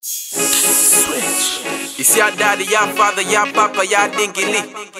Switch. Isi ya daddy, ya father, ya papa, ya dingili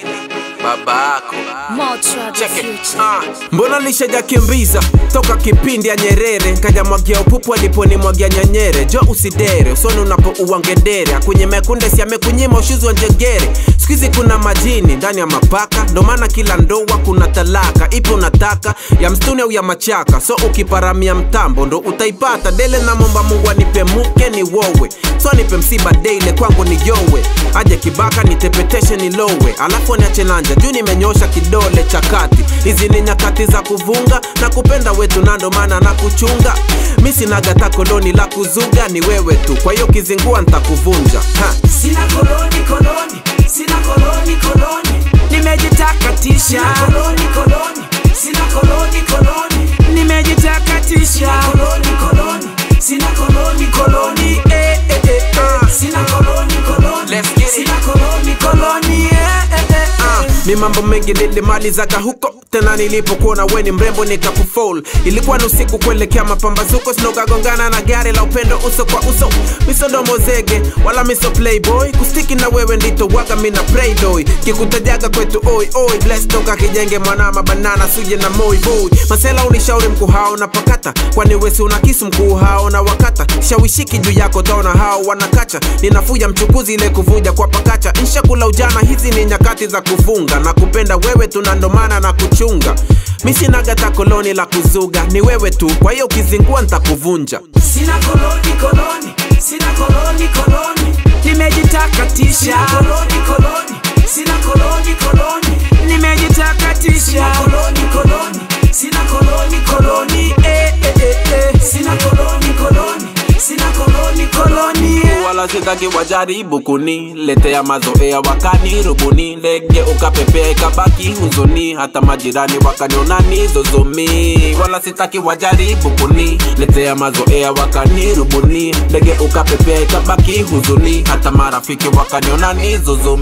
baba yako Motra the Check it. future. Ah, mbona lishajakimbiza toka kipindi ya Nyerere kajamwagia upupu aliponimwagia nyanyere jo usidere usoni unapo uwangedere akunye mekunde si amekunyima ushuzi wa njegere skuizi kuna majini ndani ya mapaka ndo maana kila ndoa kuna talaka ipo unataka ya mstuni au ya machaka so ukiparamia mtambo ndo utaipata dele na momba mungu anipe muke ni wowe so nipe msiba deile kwangu ni yowe aje kibaka nitepeteshe nilowe alafu niache nanja juu nimenyosha kidole cha kati hizi ni nyakati za kuvunga na kupenda wetu na ndo maana na kuchunga mi sinagata koloni la kuzuga ni wewe tu kwa hiyo kizingua ntakuvunja ha. Sina koloni koloni, sina koloni koloni, nimejitakatisha. Sina koloni koloni, sina koloni koloni, nimejitakatisha. Sina koloni koloni, sina koloni koloni, eh eh eh eh. Sina koloni koloni, Let's get it. sina koloni koloni, eh eh eh Ah, eh. ni mambo mengi nilimalizaga huko tena nilipokuona we ni mrembo nikakufol ilikuwa ni usiku kuelekea mapambazuko sinokagongana na gari la upendo uso kwa uso misodomo zege wala miso playboy kustiki na wewe ndito waga mina playboy kikutajaga kwetu oi oi bless toka kijenge mwanama banana suje na moi boy masela unishauri mkuu hao na pakata kwani wesi una kisu mkuu hao na wakata shawishiki juu yako taona hao wanakacha ninafuja mchukuzi ile kuvuja kwa pakacha nshakula ujana hizi ni nyakati za kufunga na kupenda wewe tunandomana na kuchunga misinagata koloni la kuzuga ni wewe tu kwa hiyo ukizingua ntakuvunja Sina koloni koloni, sina koloni koloni, nimejitakatisha. Sina koloni koloni, sina koloni koloni, nimejitakatisha. Sina koloni koloni, sina koloni koloni, eh eh eh eh. Sina koloni koloni, sina koloni koloni, eh. wala sitaki wajaribu kuniletea mazoea wakani rubuni ndege ukapepea ikabaki huzuni hata majirani wakanionani zozomi wala sitaki wajaribu kuniletea mazoea wakani rubuni ndege ukapepea ikabaki huzuni hata marafiki wakanionani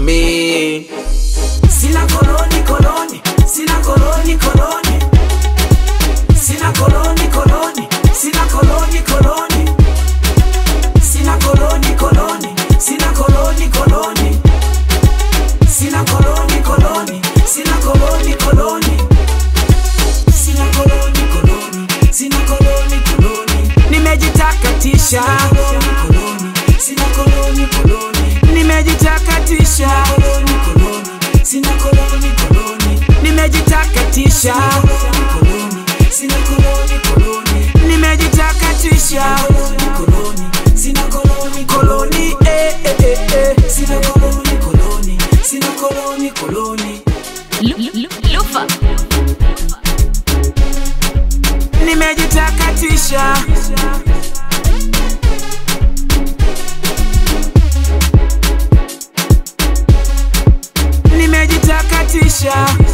zozomi Sina koloni koloni, sina koloni koloni, sina koloni koloni, sina koloni koloni, sina koloni koloni, sina koloni koloni, sina koloni koloni, sina koloni koloni, sina koloni koloni, sina koloni koloni, nimejitakatisha. Sina koloni koloni, nimejitakatisha. Sina koloni koloni, nimejitakatisha. Sina koloni koloni, nimejitakatisha. Sina koloni koloni, eh eh eh eh. Sina koloni koloni, sina koloni koloni, Lu- lu- Lufa. nimejitakatisha. Nimejitakatisha.